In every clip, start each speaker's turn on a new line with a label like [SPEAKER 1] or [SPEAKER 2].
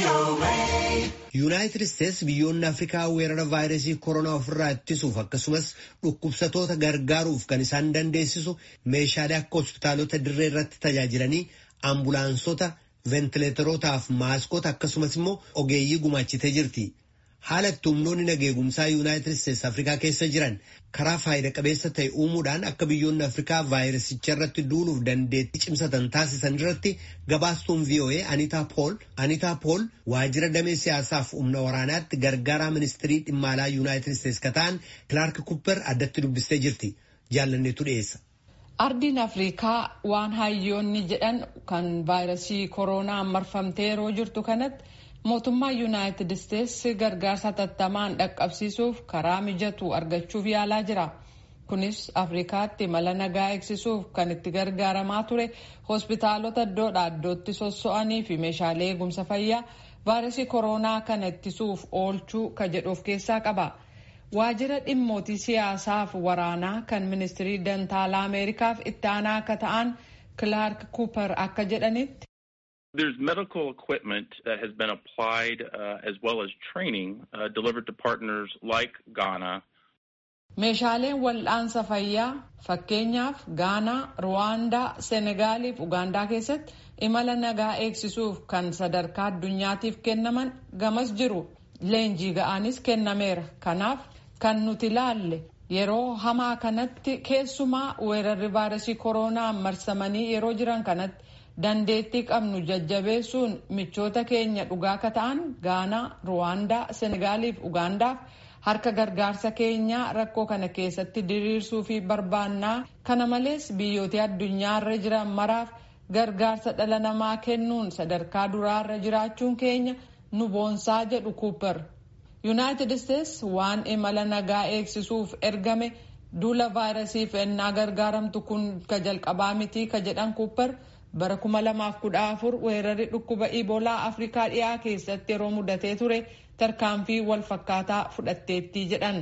[SPEAKER 1] yuunaayitid isteets biyyoonni afrikaa weerara vaayirasii koronaa ofirraa ittisuuf akkasumas dhukkubsatoota gargaaruuf kan isaan dandeessisu meeshaalee akka hospitaalota dirree irratti tajaajilanii ambulaansota ventileeterootaaf maaskota akkasumas immoo ogeeyyii gumaachitee jirti. haala itti humnoonni nageegumsaa yuunaayitid isteets afrikaa keessa jiran karaa faayida qabeessa ta'e uumuudhaan akka biyyoonni afrikaa vaayirasicha irratti duuluuf dandeettii cimsatan taasisan irratti gabaastuun voa anitaa pool anitaa pool waajjira damee siyaasaaf humna waraanaatti gargaaraa ministirii dhimma alaa yuunaayitid isteets ka ta'an kilaark kupper addatti dubbistee jirti jaallanneetu dhiyeessa.
[SPEAKER 2] ardiin afrikaa waan hayyoonni jedhan kan vaayirasii koronaa marfamtee yeroo jirtu kanatti. mootummaa yuunaayitid isteets gargaarsa hatattamaan dhaqqabsiisuuf karaa mijatu argachuuf yaalaa jira kunis afrikaatti mala nagaa eegsisuuf kan itti gargaaramaa ture hospitaalota iddoodha iddootti sosso'anii fi meeshaalee eegumsa fayyaa vaayirasii koronaa kana ittisuuf oolchuu ka jedhu of keessaa qaba waajjira dhimmootii siyaasaaf waraanaa kan ministirii dantaalaa ameerikaaf itti aanaa akka ta'an kilaark kuuper akka jedhanitti.
[SPEAKER 3] There's medical equipment that has been applied uh, as well as training uh, delivered to partners like Ghana.
[SPEAKER 2] Meeshaaleen wal'aansa fayyaa fakkeenyaaf Gaanaa, Ruwaandaa, Senegaaliif Ugaandaa keessatti imala nagaa eegsisuuf kan sadarkaa addunyaatiif kennaman gamas jiru. Leenjii ga'aanis kennameera. Kanaaf kan nuti ilaalle yeroo hamaa kanatti keessumaa weerarri vaayirasii koronaa marsamanii yeroo jiran kanatti. dandeettii qabnu jajjabeessuun michoota keenya dhugaa akka ta'an gaanaa ruwaandaa senegaaliif ugaandaaf harka gargaarsa keenyaa rakkoo kana keessatti diriirsuu fi barbaannaa kana malees biyyoota addunyaarra jiran maraaf gargaarsa dhala namaa kennuun sadarkaa duraarra jiraachuun keenya nu boonsaa jedhu kuuper yuunaayitid isteets waan imala nagaa eegsisuuf ergame duula vaayirasiif ennaa gargaaramtu kun ka jalqabaa mitii ka jedhan kuuper. bara kuma lamaaf kudha afur weerarri dhukkuba iboolaa afrikaa dhiyaa keessatti yeroo mudatee ture tarkaanfii wal fakkaataa fudhatteetti jedhan.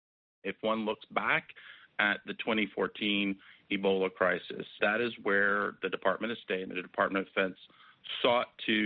[SPEAKER 3] If one looks back at the 2014 Ebola crisis, that is where the Department of State and the Department of Defense sought to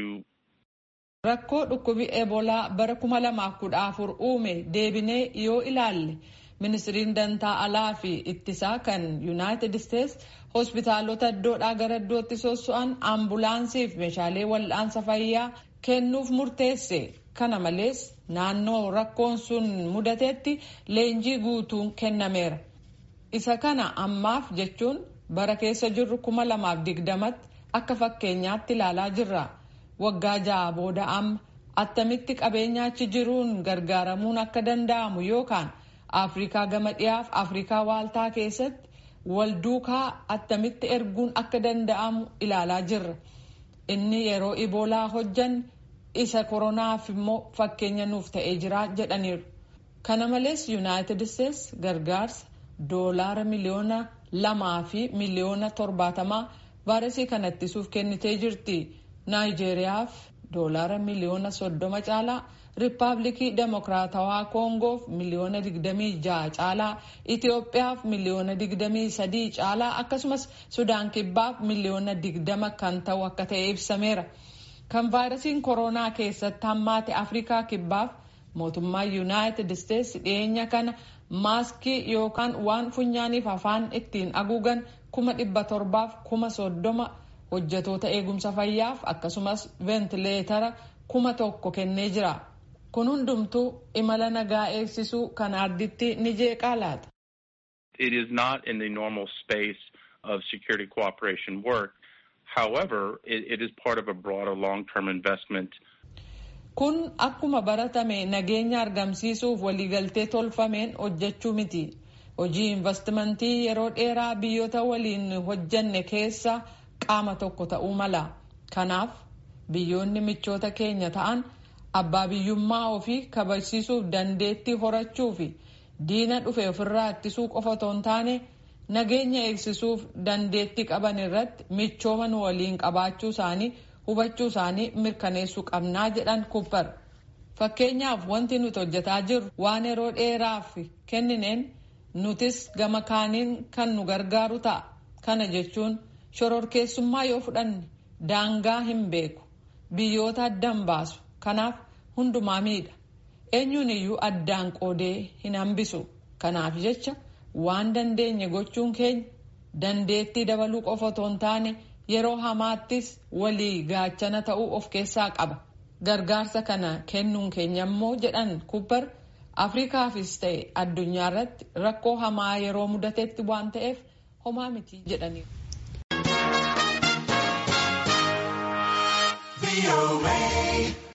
[SPEAKER 2] Rakkoo dhukkubi ebolaa bara kuma lamaaf kudha afur uume deebinee yoo ilaalle ministiriin dantaa alaa fi ittisaa kan yuunaayitid isteets hospitaalota iddoodhaa gara iddootti sosso'an ambulaansiif meeshaalee wal'aansa fayyaa kennuuf murteesse kana malees naannoo rakkoon sun mudatetti leenjii guutuun kennameera isa kana ammaaf jechuun bara keessa jirru kuma lamaaf digdamatti akka fakkeenyaatti ilaalaa jirra waggaa ja'a booda amma attamitti qabeenya achi jiruun gargaaramuun akka danda'amu yookaan afrikaa gama dhiyaaf afrikaa waaltaa keessatti wal duukaa attamitti erguun akka danda'amu ilaalaa jirra inni yeroo iboolaa hojjan isa koronaaf immoo fakkeenya nuuf ta'ee jira jedhaniiru kana malees yuunaayitid isteets gargaarsa doolaara miliyoona lamaa fi miliyoona torbaatamaa vaayirasii kana ittisuuf kennitee jirti naayijeeriyaaf doolaara miliyoona soddoma caalaa riippaabilikii demokiraatawaa koongoof miliyoona 26 caalaa itiyoophiyaaf miliyoona 23 caalaa akkasumas sudaan kibbaaf miliyoona 20 kan ta'u akka ta'e ibsameera kan vaayirasiin koronaa keessatti hammaate afrikaa kibbaaf mootummaa yuunaayitid isteets dhiyeenya kana maaskii yookaan waan funyaaniif afaan ittiin haguugan kuma dhibba torbaaf kuma soddoma hojjetoota eegumsa fayyaaf akkasumas veentileetara kuma tokko kennee jira. kun hundumtuu imala nagaa eegsisuu kan arditti ni jeeqaa laata.
[SPEAKER 3] It is not in the normal space of security cooperation work. However, it, it is part of a broader long-term investment.
[SPEAKER 2] Kun akkuma baratame nageenya argamsiisuuf waliigaltee tolfameen hojjechuu miti. Hojii investimentii yeroo dheeraa biyyoota waliin hojjanne keessa qaama tokko ta'uu mala. Kanaaf biyyoonni michoota keenya ta'an abbaa biyyummaa ofii kabajsiisuuf dandeettii horachuu fi diina dhufe ofirraa ittisuu qofa otoo hin taane nageenya eegsisuuf dandeettii qaban irratti michooma nu waliin qabaachuu isaanii hubachuu isaanii mirkaneessuu qabnaa jedhan kuppar fakkeenyaaf wanti nuti hojjetaa jirru waan yeroo dheeraaf kennineen nutis gama kaaniin kan nu gargaaru ta'a kana jechuun shororkeessummaa yoo fudhanne daangaa hin beeku biyyoota addan baasu kanaaf hundumaa miidha eenyuun iyyuu addaan qoodee hin hambisu kanaaf jecha waan dandeenye gochuun keenya dandeettii dabaluu qofa otoo hin taane yeroo hamaattis walii gaachana ta'uu of keessaa qaba gargaarsa kana kennuun keenya immoo jedhan kubbar afrikaafis ta'e addunyaa irratti rakkoo hamaa yeroo mudatetti waan ta'eef homaa miti jedhaniiru.
[SPEAKER 4] VOA.